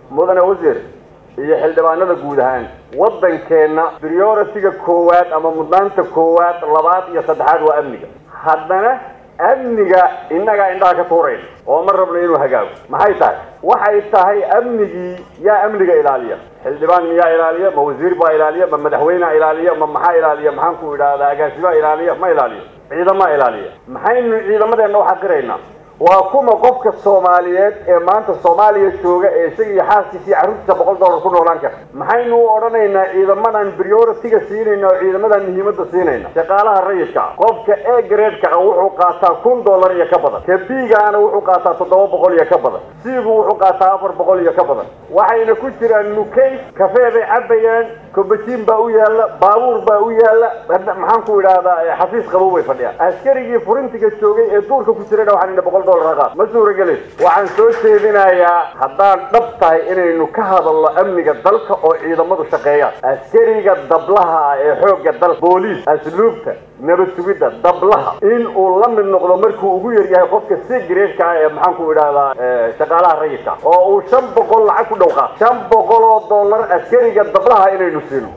mudane wasiir iyo xildhibaanada guud ahaan waddankeenna prioritiga koowaad ama mudnaanta koowaad labaad iyo saddexaad waa amniga haddana amniga innagaa indhaha ka tuurayn oo ma rabno inuu hagaago maxay tahay waxay tahay amnigii yaa amniga ilaaliya xildhibaan miyaa ilaaliya ma wasiir baa ilaaliya ma madaxweynea ilaaliya ma maxaa ilaaliya maxaan ku idhaahdaa agaasimaa ilaaliya ma ilaaliyo ciidamaa ilaaliya maxaynu ciidamadeenna u xaqiraynaa waa kuma qofka soomaaliyeed ee maanta soomaaliya jooga ee isaga iyo xaaskiisa iyo carruurtiisa boqol dollar ku noolaan kara maxaynu u odhanaynaa ciidamadan prioritiga siinayna oo ciidamadan muhiimadda siinayna shaqaalaha rayidka ah qofka e gradeka ah wuxuu qaataa kun dollar iyo ka badan ka bigaana wuxuu qaataa toddoba boqol iyo ka badan siigu wuxuu qaataa afar boqol iyo ka badan waxayna ku jiraan nukays kafee bay cabayaan kobajiin baa u yaalla baabuur baa u yaalla maxaan ku idhaahdaa xafiis qabow bay fadhiyaan askarigii furintiga joogay ee duurka ku jirayna waxaan boqol ma suuragelin waxaan soo jeedinayaa haddaan dhab tahay inaynu ka hadalno amniga dalka oo ciidamadu shaqeeyaan askariga dablaha ah ee xoogga dalka booliis asluubta nabad sugidda dablaha in uu la mid noqdo markuu ugu yar yahay qofka si gareeshka ah ee maxaan ku idhaahdaa shaqaalaha rayidka oo uu shan boqol lacag ku dhowqaa shan boqol oo dollar askariga dablaha inaynu siino